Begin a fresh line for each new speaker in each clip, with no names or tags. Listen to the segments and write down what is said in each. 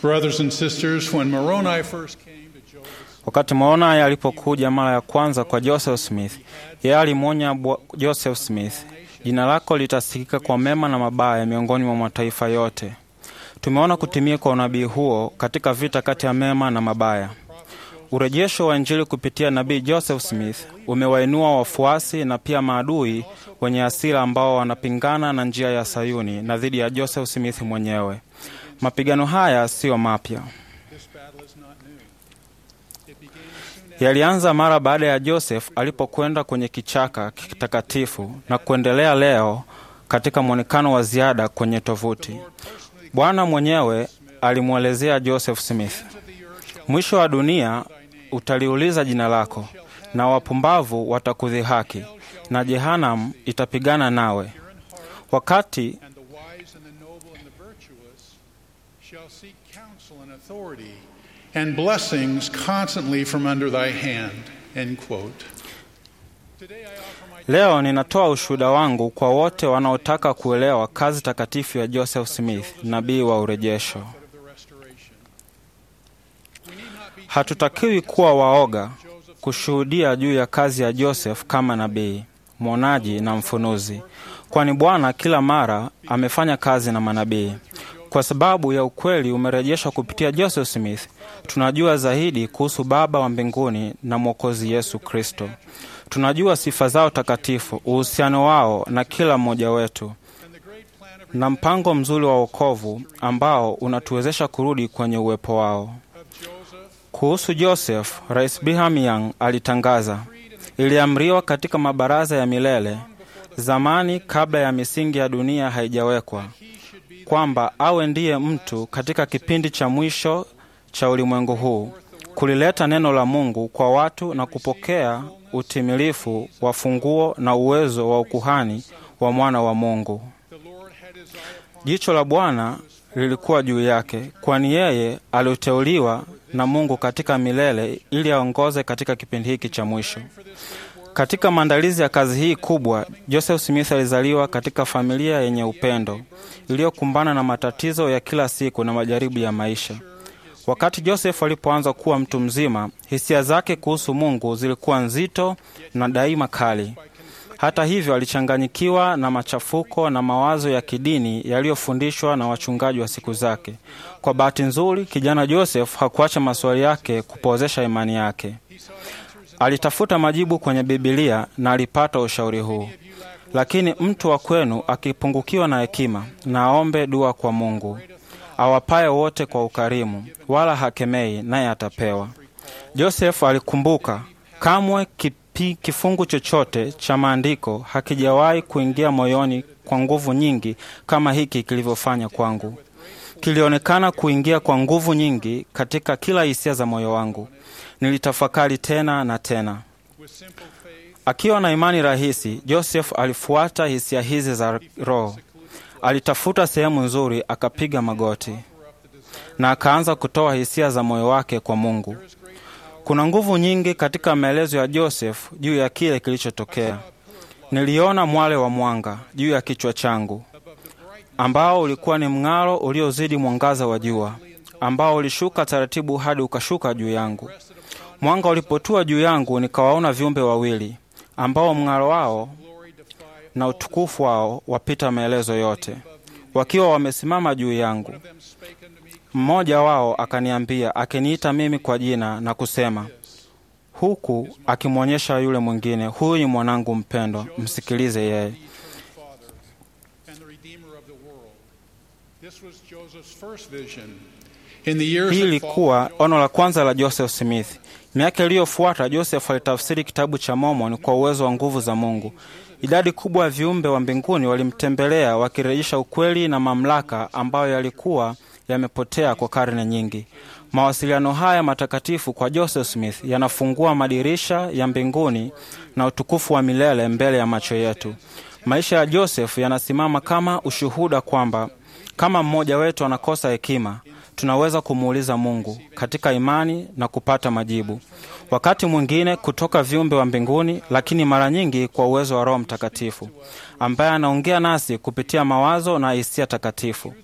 Brothers and sisters, when Moroni first came to Joseph,
Wakati Moroni alipokuja mara ya kwanza kwa Joseph Smith, yeye alimwonya bwa- Joseph Smith, jina lako litasikika kwa mema na mabaya miongoni mwa mataifa yote. Tumeona kutimia kwa unabii huo katika vita kati ya mema na mabaya. Urejesho wa Injili kupitia nabii Joseph Smith umewainua wafuasi na pia maadui wenye hasira ambao wanapingana na njia ya Sayuni na dhidi ya Joseph Smith mwenyewe. Mapigano haya siyo mapya.
this battle is not new. It began soon after
Yalianza mara baada ya Joseph alipokwenda kwenye kichaka kitakatifu na kuendelea leo katika mwonekano wa ziada kwenye tovuti. Bwana mwenyewe alimwelezea Joseph Smith,
of the earth shall
mwisho wa dunia utaliuliza jina lako, na wapumbavu watakudhihaki, na Jehanam itapigana nawe. Wakati
and the wise and the noble and the virtuous shall seek counsel and authority and blessings constantly from under thy hand. End quote. Today I offer my
Leo ninatoa ushuhuda wangu kwa wote wanaotaka kuelewa kazi takatifu ya Joseph Smith, nabii wa urejesho.
of the restoration. We need not be
Hatutakiwi kuwa waoga kushuhudia juu ya kazi ya Joseph kama nabii, mwonaji na mfunuzi, kwani Bwana kila mara amefanya kazi na manabii. Kwa sababu ya ukweli umerejeshwa kupitia Joseph Smith, tunajua zaidi kuhusu Baba wa mbinguni na Mwokozi Yesu Kristo. Tunajua sifa zao takatifu, uhusiano wao na kila mmoja wetu
and the great plan of,
na mpango mzuri wa wokovu ambao unatuwezesha kurudi kwenye uwepo wao.
of Joseph
Kuhusu Joseph, Rais Brigham Young alitangaza, iliamriwa katika mabaraza ya milele zamani, kabla ya misingi ya dunia haijawekwa, kwamba awe ndiye mtu katika kipindi cha mwisho cha ulimwengu huu, kulileta neno la Mungu kwa watu na kupokea utimilifu wa funguo na uwezo wa ukuhani wa mwana wa Mungu.
the Lord had his eye upon
Jicho la Bwana lilikuwa juu yake, kwani yeye aliteuliwa na Mungu katika milele ili aongoze katika kipindi hiki cha mwisho. Katika maandalizi ya kazi hii kubwa, Joseph Smith alizaliwa katika familia yenye upendo iliyokumbana na matatizo ya kila siku na majaribu ya maisha. Wakati Joseph alipoanza kuwa mtu mzima, hisia zake kuhusu Mungu zilikuwa nzito na daima kali. Hata hivyo, alichanganyikiwa na machafuko na mawazo ya kidini yaliyofundishwa na wachungaji wa siku zake. Kwa bahati nzuri, kijana Joseph hakuacha maswali yake kupozesha imani yake. Alitafuta majibu kwenye Bibilia na alipata ushauri huu: lakini mtu wa kwenu akipungukiwa na hekima, na aombe dua kwa Mungu awapaye wote kwa ukarimu, wala hakemei, naye atapewa. Joseph alikumbuka kamwe kipi, kifungu chochote cha maandiko hakijawahi kuingia moyoni kwa nguvu nyingi kama hiki kilivyofanya kwangu. Kilionekana kuingia kwa nguvu nyingi katika kila hisia za moyo wangu. Nilitafakari tena na tena.
with simple faith
Akiwa na imani rahisi, Joseph alifuata hisia hizi za Roho. Alitafuta sehemu nzuri, akapiga magoti na akaanza kutoa hisia za moyo wake kwa Mungu. Kuna nguvu nyingi katika maelezo ya Joseph juu ya kile kilichotokea. Niliona mwale wa mwanga juu ya kichwa changu ambao ulikuwa ni mng'aro uliozidi mwangaza wa jua, ambao ulishuka taratibu hadi ukashuka juu yangu. Mwanga ulipotua juu yangu, nikawaona viumbe wawili ambao mng'aro wao
glory defy
na utukufu wao wapita maelezo yote, wakiwa wamesimama juu yangu.
them spake unto me
Mmoja wao akaniambia, akiniita mimi kwa jina na kusema, huku akimwonyesha yule mwingine, huyu ni mwanangu mpendwa, msikilize yeye.
Father and the Redeemer of the world. This was Joseph's first vision. In the years
Hii
that
ilikuwa
followed,
ono la kwanza la Joseph Smith. Miaka iliyofuata Joseph alitafsiri kitabu cha Mormon kwa uwezo wa nguvu za Mungu. Idadi kubwa ya viumbe wa mbinguni walimtembelea wakirejesha ukweli na mamlaka ambayo yalikuwa yamepotea kwa karne nyingi. Mawasiliano haya matakatifu kwa Joseph Smith yanafungua madirisha ya mbinguni na utukufu wa milele mbele ya macho yetu. Maisha ya Joseph yanasimama kama ushuhuda kwamba kama mmoja wetu anakosa hekima, tunaweza kumuuliza Mungu katika imani na kupata majibu, wakati mwingine kutoka viumbe wa mbinguni, lakini mara nyingi kwa uwezo wa Roho Mtakatifu ambaye anaongea nasi kupitia mawazo na hisia takatifu.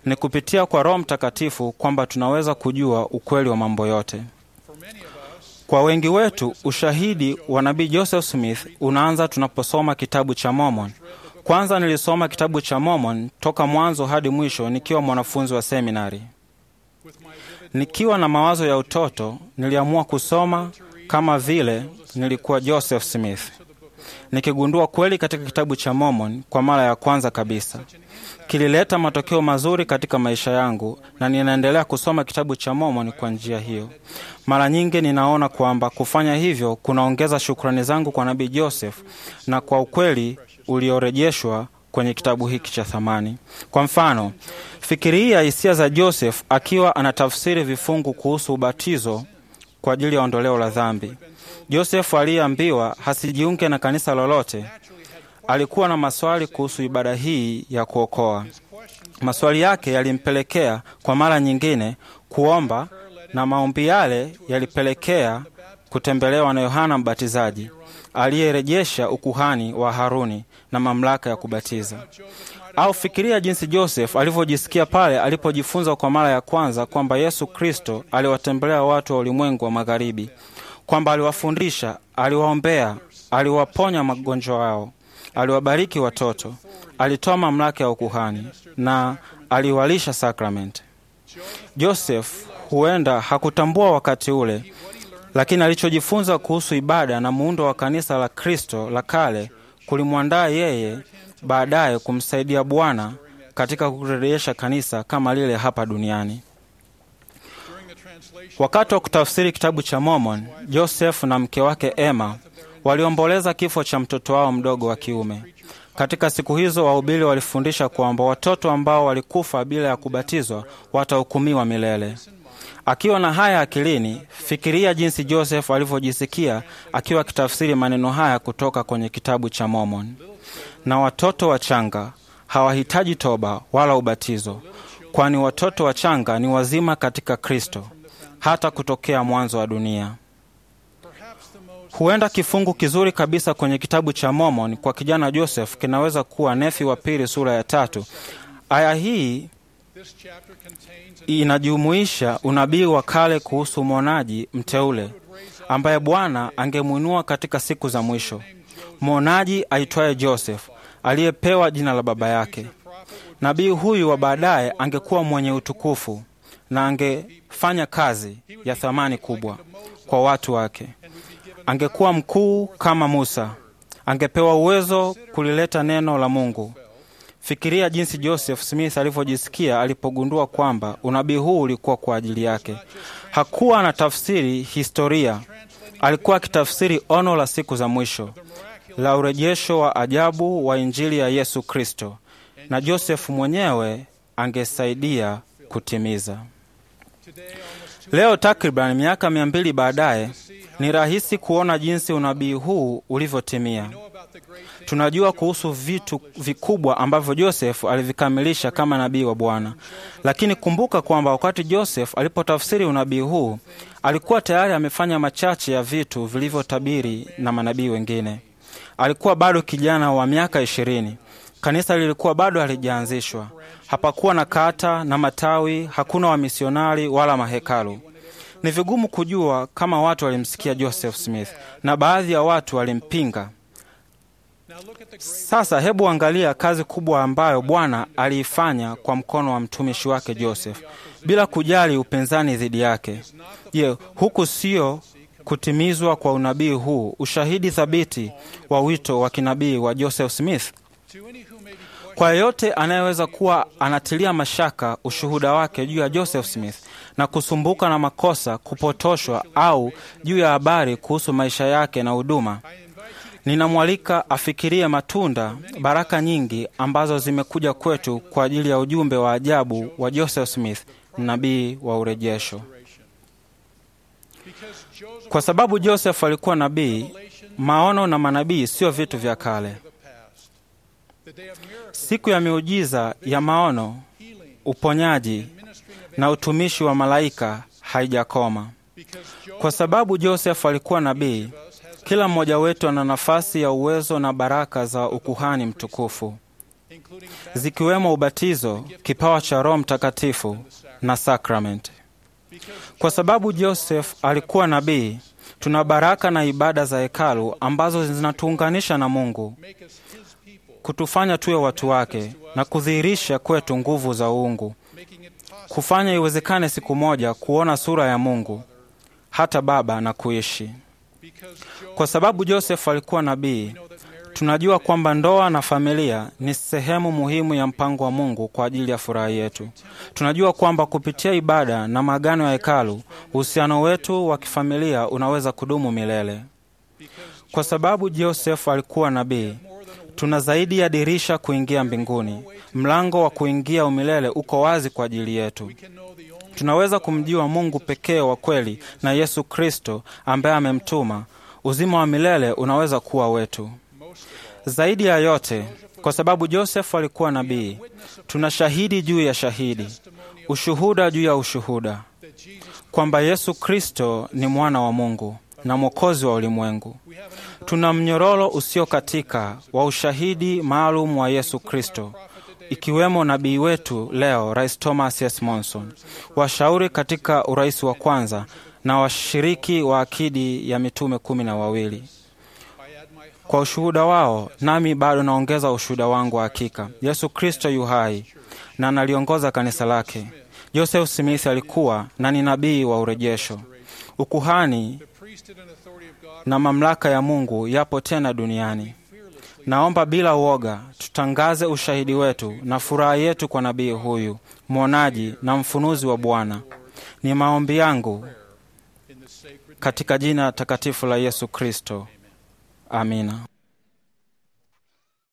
Ni kupitia kwa Roho Mtakatifu kwamba tunaweza kujua ukweli wa mambo yote. Kwa wengi wetu, ushahidi wa nabii Joseph Smith unaanza tunaposoma kitabu cha Mormon. Kwanza nilisoma kitabu cha Mormon toka mwanzo hadi mwisho nikiwa mwanafunzi wa seminari. Nikiwa na mawazo ya utoto, niliamua kusoma kama vile nilikuwa Joseph Smith, nikigundua kweli katika kitabu cha Mormon kwa mara ya kwanza kabisa. Kilileta matokeo mazuri katika maisha yangu na ninaendelea kusoma kitabu cha Mormon kwa njia hiyo. Mara nyingi ninaona kwamba kufanya hivyo kunaongeza shukrani zangu kwa nabii Joseph na kwa ukweli uliorejeshwa kwenye kitabu hiki cha thamani. Kwa mfano, fikiria hisia za Joseph akiwa anatafsiri vifungu kuhusu ubatizo kwa ajili ya ondoleo la dhambi. Joseph aliyeambiwa hasijiunge na kanisa lolote alikuwa na maswali kuhusu ibada hii ya kuokoa. Maswali yake yalimpelekea kwa mara nyingine kuomba, na maombi yale yalipelekea kutembelewa na Yohana Mbatizaji aliyerejesha ukuhani wa Haruni na mamlaka ya kubatiza. Au fikiria jinsi Joseph alivyojisikia pale alipojifunza kwa mara ya kwanza kwamba Yesu Kristo aliwatembelea watu wa ulimwengu wa magharibi, kwamba aliwafundisha, aliwaombea, aliwaponya magonjwa yao, aliwabariki watoto, alitoa mamlaka ya ukuhani na aliwalisha sakramenti. Joseph huenda hakutambua wakati ule, lakini alichojifunza kuhusu ibada na muundo wa kanisa la Kristo la kale kulimwandaa yeye baadaye kumsaidia Bwana katika kurejesha kanisa kama lile hapa duniani. Wakati wa kutafsiri kitabu cha Mormon, Joseph na mke wake Emma waliomboleza kifo cha mtoto wao mdogo wa kiume. Katika siku hizo, wahubiri walifundisha kwamba watoto ambao walikufa bila ya kubatizwa watahukumiwa milele. Akiwa na haya akilini, fikiria jinsi Joseph alivyojisikia akiwa akitafsiri maneno haya kutoka kwenye kitabu cha Mormon. Na watoto wachanga hawahitaji toba wala ubatizo, kwani watoto wachanga ni wazima katika Kristo hata kutokea mwanzo wa dunia. Huenda kifungu kizuri kabisa kwenye kitabu cha Mormon kwa kijana Joseph kinaweza kuwa Nefi wa pili sura ya tatu. Aya hii inajumuisha unabii wa kale kuhusu mwonaji mteule ambaye Bwana angemwinua katika siku za mwisho, mwonaji aitwaye Joseph aliyepewa jina la baba yake. Nabii huyu wa baadaye angekuwa mwenye utukufu na angefanya kazi ya thamani kubwa kwa watu wake. Angekuwa mkuu kama Musa, angepewa uwezo kulileta neno la Mungu. Fikiria jinsi Joseph Smith alivyojisikia alipogundua kwamba unabii huu ulikuwa kwa ajili yake. Hakuwa anatafsiri historia, alikuwa akitafsiri ono la siku za mwisho la urejesho wa ajabu wa Injili ya Yesu Kristo, na Joseph mwenyewe angesaidia kutimiza. Leo takriban miaka mia mbili baadaye, ni rahisi kuona jinsi unabii huu ulivyotimia. Tunajua kuhusu vitu vikubwa ambavyo Joseph alivikamilisha kama nabii wa Bwana, lakini kumbuka kwamba wakati Joseph alipotafsiri unabii huu alikuwa tayari amefanya machache ya vitu vilivyotabiri na manabii wengine. Alikuwa bado kijana wa miaka ishirini. Kanisa lilikuwa bado halijaanzishwa. Hapakuwa na kata na matawi, hakuna wamisionari wala mahekalu. Ni vigumu kujua kama watu walimsikia Joseph Smith na baadhi ya watu walimpinga. Sasa hebu angalia kazi kubwa ambayo Bwana aliifanya kwa mkono wa mtumishi wake Joseph bila kujali upinzani dhidi yake. Je, huku sio kutimizwa kwa unabii huu, ushahidi thabiti wa wito wa kinabii wa Joseph Smith? Kwa yeyote anayeweza kuwa anatilia mashaka ushuhuda wake juu ya Joseph Smith na kusumbuka na makosa, kupotoshwa au juu ya habari kuhusu maisha yake na huduma, ninamwalika afikirie matunda, baraka nyingi ambazo zimekuja kwetu kwa ajili ya ujumbe wa ajabu wa Joseph Smith, nabii wa urejesho. Kwa sababu Joseph alikuwa nabii, maono na manabii sio vitu vya kale. Siku ya miujiza ya maono, uponyaji na utumishi wa malaika haijakoma. Kwa sababu Joseph alikuwa nabii, kila mmoja wetu ana nafasi ya uwezo na baraka za ukuhani mtukufu.
including
zikiwemo ubatizo, kipawa cha Roho Mtakatifu na sakramenti. Kwa sababu Joseph alikuwa nabii, tuna baraka na ibada za hekalu ambazo zinatuunganisha na Mungu,
make us his people,
kutufanya tuwe watu wake na kudhihirisha kwetu nguvu za uungu,
making it possible
kufanya iwezekane siku moja kuona sura ya Mungu hata Baba na kuishi.
because Job
Kwa sababu Joseph alikuwa nabii,
know that marriage
tunajua kwamba ndoa na familia ni sehemu muhimu ya mpango wa Mungu kwa ajili ya furaha yetu. Tunajua kwamba kupitia ibada na maagano ya hekalu, uhusiano wetu wa kifamilia unaweza kudumu milele. Kwa sababu Joseph alikuwa nabii, tuna zaidi ya dirisha kuingia mbinguni. Mlango wa kuingia umilele uko wazi kwa ajili yetu.
can know the only
Tunaweza kumjua Mungu pekee wa kweli na Yesu Kristo ambaye amemtuma. Uzima wa milele unaweza kuwa wetu. Zaidi ya yote, kwa sababu Joseph alikuwa nabii, tuna shahidi juu ya shahidi, ushuhuda juu ya ushuhuda,
that Jesus
kwamba Yesu Kristo ni mwana wa Mungu na mwokozi wa ulimwengu. Tuna mnyororo usiokatika wa ushahidi maalum wa Yesu Kristo, ikiwemo nabii wetu leo, Rais Thomas S. Monson, washauri katika urais wa kwanza na washiriki wa akidi ya mitume kumi na wawili.
I add my
Kwa ushuhuda wao, nami bado naongeza ushuhuda wangu wa hakika. Yesu Kristo yu hai na analiongoza kanisa lake. Joseph Smith alikuwa na ni nabii wa urejesho. Ukuhani
priesthood and authority of God
na mamlaka ya Mungu yapo tena duniani. Naomba bila uoga tutangaze ushahidi wetu na furaha yetu kwa nabii huyu mwonaji na mfunuzi wa Bwana. Ni maombi yangu
in the sacred
katika jina takatifu la Yesu Kristo, amina.